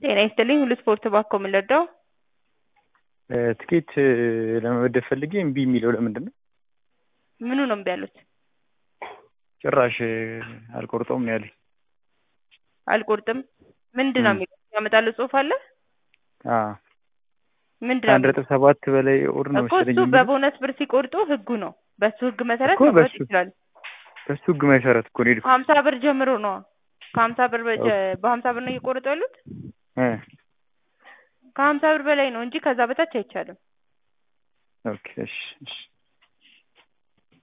ጤና ይስጥልኝ ሁሉ ስፖርት ባኮ ምን ልርዳው? ትኬት ለመመደብ ፈልጌ እምቢ የሚለው ለምንድን ነው? ምኑ ነው እምቢ ያሉት? ጭራሽ አልቆርጠውም ነው ያለኝ። አልቆርጥም ምንድን ነው የሚለው ያመጣልህ ጽሑፍ አለ? አዎ ምንድን ነው ከአንድ ነጥብ ሰባት በላይ ኦር ነው እኮ መሰለኝ እሱ የሚለው። በቦነስ ብር ሲቆርጡ ህጉ ነው። በሱ ህግ መሰረት እኮ መቁረጥ በሱ- ይችላል። በሱ ህግ መሰረት እኮ ነው የሄድኩት። ሀምሳ ብር ጀምሮ ነው ከሀምሳ ብር በጀ- በሀምሳ ብር ነው እየቆረጡ ያሉት። እ ከሀምሳ ብር በላይ ነው እንጂ ከዛ በታች አይቻልም። ኦኬ እሺ እሺ